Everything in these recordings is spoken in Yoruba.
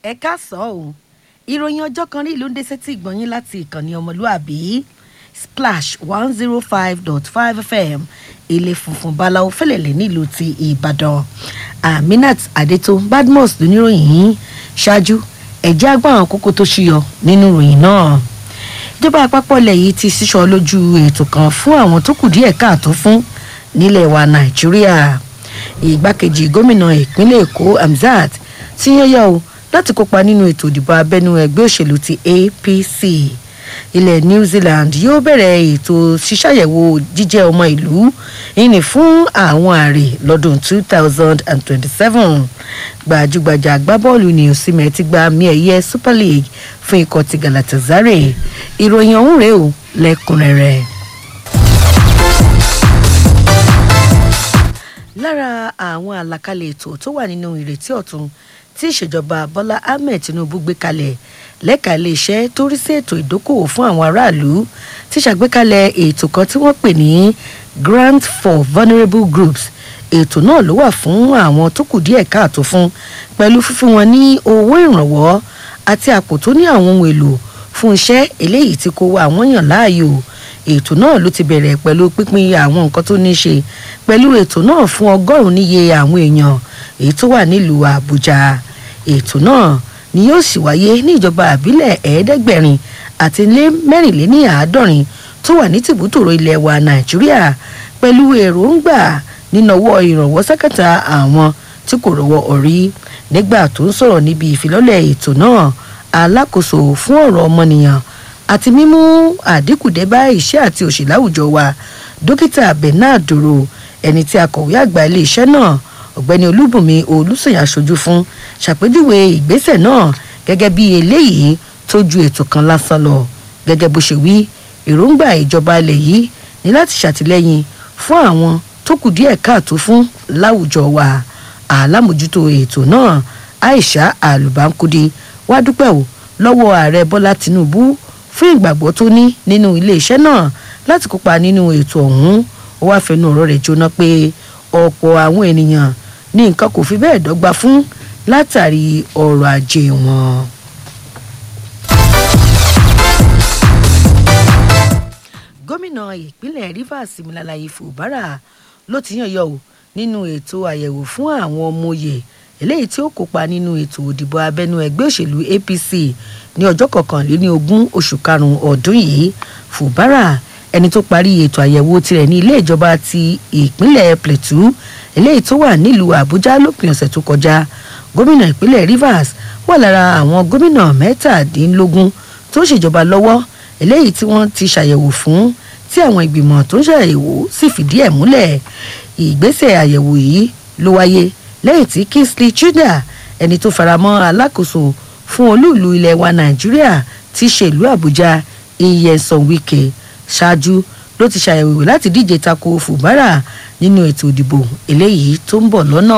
ẹ káàsán o ìròyìn ọjọ́ kan rí ìlú ń dé sétí ìgbọ̀nyín láti ìkànnì ọmọlúàbí splash one zero five dot five fm ilé funfun báláwo fẹlẹ̀lẹ̀ nílùú ti ìbàdàn aminat adeto badmus lóníròyìn yìí ṣáájú ẹ̀jẹ̀ àgbà àwọn kókó tó ṣúyọ nínú ìròyìn náà ìjọba àpapọ̀ ilẹ̀ yìí ti sísọ lójú ètò kan fún àwọn tó kù díẹ̀ káàtó fún nílẹ̀ wa nàìjíríà ìgbákejì gómìnà ìpínlẹ̀ èkó hamzat ti yányá o láti kópa nínú ètò ìdìbò abẹ́nú ẹgbẹ́ òṣèlú ti apc ilẹ̀ new zealand yóò bẹ̀rẹ̀ ètò ṣíṣàyẹ̀wò jíjẹ́ ọmọ ìlú ìní fún àwọn ààrẹ lọ́dún 2027 gbajúgbajà agbábọ́ọ̀lù ní osimẹ̀ ti gba àmì ẹ̀yẹ super league fún ikọ̀ ti galatasaray ìròyìn ọ̀hún rèé o lẹ́kùnrẹ́rẹ́. lára àwọn àlàkalẹ̀ ètò tó wà nínú ìrètí ọ̀tun tí ìṣèjọba bọ́lá ahmed tinubu gbé kalẹ̀ lẹ́ka iléeṣẹ́ tó rí sí ètò ìdókòwò fún àwọn aráàlú ti ṣàgbékalẹ̀ ètò kan tí wọ́n pè ní grant for vulnerable groups ètò náà ló wà fún àwọn tó kù díẹ̀ káàtó fún pẹ̀lú fífún wọn ní owó ìrànwọ́ àti àpò tó ní àwọn ohun èlò fún iṣẹ́ eléyìí tí kò wá àwọn yàn láàyò ètò náà ló ti bẹ̀rẹ̀ pẹ̀lú pínpín àwọn nǹkan tó ní í ṣe pẹ̀lú ètò náà fún ọgọ́rùn-ún níye àwọn èèyàn èyí tó wà nílùú àbújá ètò náà ni yóò sì wáyé ní ìjọba àbílẹ̀ ẹ̀ẹ́dẹ́gbẹ̀rin àti lé mẹ́rìnléní àádọ́rin tó wà ní tìbútòrò ilẹ̀ wa nàìjíríà pẹ̀lú èròǹgbà nínàwọ́ ìrànwọ́ sákàtà àwọn tí kò rọwọ́ orí nígbà tó ń sọ̀rọ̀ níbi ìfilọ́lẹ̀ ètò náà alákòóso fún ọ̀rọ̀ ọmọnìyàn àti mímú àdínkù dé bá iṣẹ́ àti òṣì láwùjọ wa dókítà bernard dòrò ẹni tí akọ̀wé àgbà iléeṣẹ́ náà ọ̀gbẹ́ni olúbùnmi olùsọ̀yà aṣojú fún ṣàpèjúwe ìgbésẹ̀ náà gẹ́gẹ́ bí eléyìí tó ju ètò kan lásán lọ gẹ́gẹ́ bó ṣe wí èròǹgbà ìjọba ilẹ̀ yìí ní láti ṣàtìlẹ́yìn fún àwọn tó kù díẹ̀ káàtó fún láwùjọ wa àlámójútó ètò náà aisha alubankudi wá dúpẹ́ o lọ́wọ́ ààrẹ bọ́lá tinubu fún ìgbàgbọ́ tó ní nínú iléeṣẹ́ náà láti kópa nínú ètò ọ̀hún ó wáá fẹnu ọ̀rọ̀ rẹ̀ jóná pé ọ̀pọ̀ àwọn ènìyàn ní nǹkan kò fi bẹ́ẹ̀ dọ́gba fún látàrí ọrọ̀ ajé wọn. gómìnà ìpínlẹ̀ rivers similalayi fubara ló ti yàn yọ ò nínú ètò àyẹ̀wò fún àwọn ọmọ òye eléyìí tí ó kópa nínú ètò òdìbò abẹ́nú ẹgbẹ́ òṣèlú apc ní ọjọ́ kọkànléní ogún oṣù karùn-ún ọdún yìí fubara ẹni tó parí ètò àyẹ̀wò tirẹ̀ ní ilé ìjọba ti ìpínlẹ̀ plateau eléyìí tó wà nílùú àbújá lópin ọ̀sẹ̀ tó kọjá gómìnà ìpínlẹ̀ rivers wà lára àwọn gómìnà mẹ́tàdínlógún tó ń ṣèjọba lọ́wọ́ eléyìí tí wọ́n ti ṣàyẹ̀wò fún tí àwọn ìgbìmọ̀ tó ń ṣàyẹ̀wò sì fìdí ẹ̀ múlẹ̀ ìgbésẹ̀ àyẹ̀wò yìí ló wáyé lẹ́yìn tí kingsley chida ẹni tó faramọ́ alákòóso fún olúùlú ilẹ̀ wa nàìjíríà ti ṣèlú àbújá iyesan wike ṣáájú ló ti ṣàyẹ̀wò láti díje tako fubara nínú ètò ìdìbò eléyìí tó ń bọ̀ lọ́nà.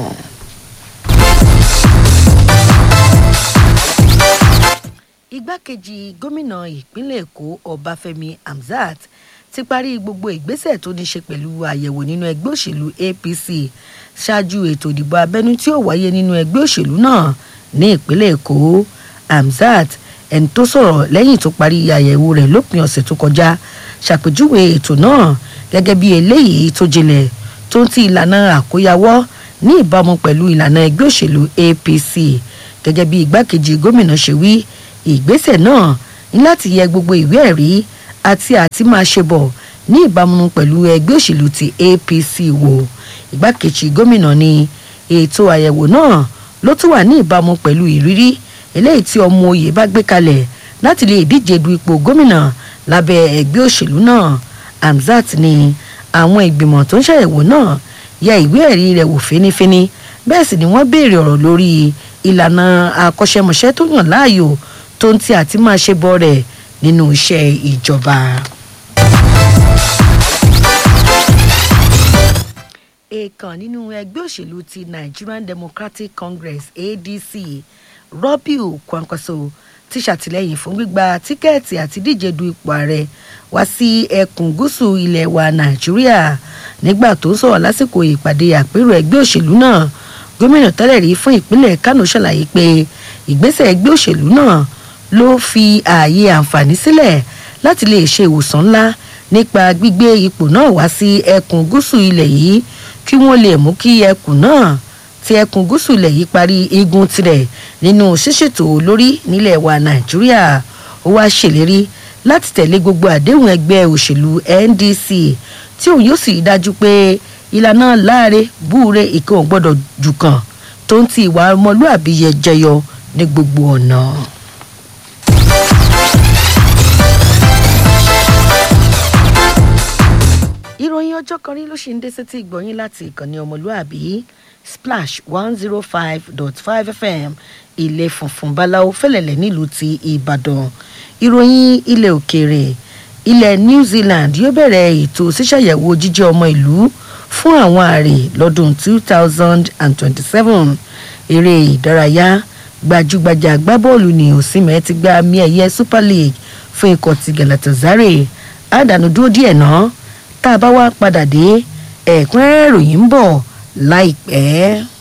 igbákejì gómìnà ìpínlẹ̀ èkó ọbáfẹ́mi hamzat ti parí gbogbo ìgbésẹ̀ tó ní ṣe pẹ̀lú àyẹ̀wò nínú ẹgbẹ́ òṣèlú apc ṣáájú ètò ìdìbò abẹ́nú tí ó wáyé nínú ẹgbẹ́ òṣèlú náà ní ìpínlẹ̀ èkó hamzat ẹni tó sọ̀rọ̀ lẹ́yìn tó parí àyẹ̀wò rẹ̀ lópin ọ̀sẹ̀ tó kọjá ṣàpèjúwe ètò náà gẹ́gẹ́ bí eléyìí tó jinlẹ̀ tó ń ti ìlànà àkóyawọ́ ní ìbámu pẹ̀lú ìlànà ẹgbẹ́ òṣèlú apc gẹ́gẹ́ bí igbákejì gómìnà ṣe wí ìgbésẹ̀ náà ní láti yẹ gbogbo ìwé ẹ̀rí àti àti máa ṣe bọ̀ ní ìbámu pẹ̀lú ẹgbẹ́ òṣèlú ti apc wò igbákejì gómìnà ni ètò àyẹ̀wò náà ló tún wà ní ìbámu pẹ̀lú ìrírí eléyìí tí ọmọ oyè bá gbé kalẹ̀ láti lè díje du ipò gómìnà lábẹ́ ẹgbẹ́ òṣèlú náà hamzat ni àwọn ìgbìmọ̀ tó ń ṣàyẹ̀wò náà ya ìwé ẹ̀rí rẹ̀ wò fínífíní bẹ́ẹ̀ sì ni wọ́n béèrè ọ̀rọ̀ lórí ìlànà akọ́ṣẹ́mọṣẹ́ tó yàn láàyò tó ń ti àti máa ṣe bọ́ rẹ̀ nínú iṣẹ́ ìjọba. èèkàn nínú ẹgbẹ́ òṣèlú ti nigerian democratic congress adc rọ́bìù kwankwaso ti ṣàtìlẹ́yìn fún gbígba tíkẹ́ẹ̀tì àti díje du ipò ààrẹ wá sí ẹkùn gúúsù ilẹ̀ wa nàìjíríà nígbà tó ń sọ̀rọ̀ lásìkò ìpàdé àpérò ẹgbẹ́ òṣèlú náà gómìnà tẹ́lẹ̀ rí fún ìpínlẹ̀ kánò ṣàlàyé pé ìgbésẹ̀ ẹgbẹ́ òṣèlú náà ló fi ààyè àǹfààní sílẹ̀ láti lè ṣe ìwòsàn ńlá nípa gbígbé ipò náà wá sí ẹkùn gúúsù ilẹ̀ yìí kí wọ́n lè mú kí ẹkùn náà ti ẹkùn gúúsù ilẹ̀ yìí parí igun tirẹ̀ nínú ṣíṣètò olórí nílẹ̀ wa nàìjíríà ó wá ṣèlérí láti tẹ̀lé gbogbo àdéhùn ẹgbẹ́ òṣèlú ndc tí òun yóò sì dájú pé ìlànà láàrin búure ìkan ò gbọ́dọ̀ jù kan tó ń ti ìwà ọmọlúàbí yẹ jẹyọ ní gbogbo ọ̀nà. ìròyìn ọjọ́ kan rí ló ṣe ń dé sétí ìgbọ̀nyín láti ìkànnì ọmọlúàbí splash one zero five dot five fm ilé funfun báláwo fẹlẹ̀lẹ̀ nílùú ti ìbàdàn ìròyìn ilẹ̀ òkèèrè ilẹ̀ new zealand yóò bẹ̀rẹ̀ ètò ṣíṣàyẹ̀wò jíjẹ́ ọmọ ìlú fún àwọn àrè lọ́dún two thousand and twenty-seven eré ìdárayá gbajúgbajà agbábọ́ọ̀lù ní òsínmẹ́ ti gba àmì ẹ̀yẹ super league fún ikọ̀ ti galatasaray àdánù dúró díẹ̀ náà tá a bá wá padà dé ẹ̀kúnrẹ́rẹ́ ìròyìn ń bọ̀ láìpẹ́.